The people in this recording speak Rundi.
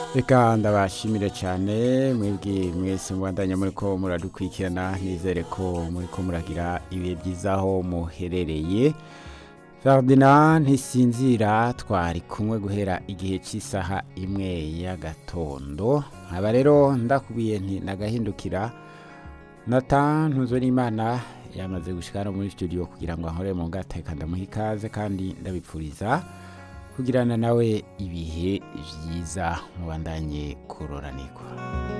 reka ndabashimire cyane mwebwe mwese mubandanya muri ko muradukurikirana nizere ko muri ko muragira ibihe byiza aho muherereye Ferdinand ntisinzira twari kumwe guhera igihe cy'isaha imwe y'agatondo nkaba rero ndakubiye nti nagahindukira Nathan Ntuzonimana yamaze gushikara muri studio kugira ngo ankore mu ngateka ndamuha ikaze kandi ndabipfuriza kugirana nawe ibihe byiza mubandanye kuroranirwa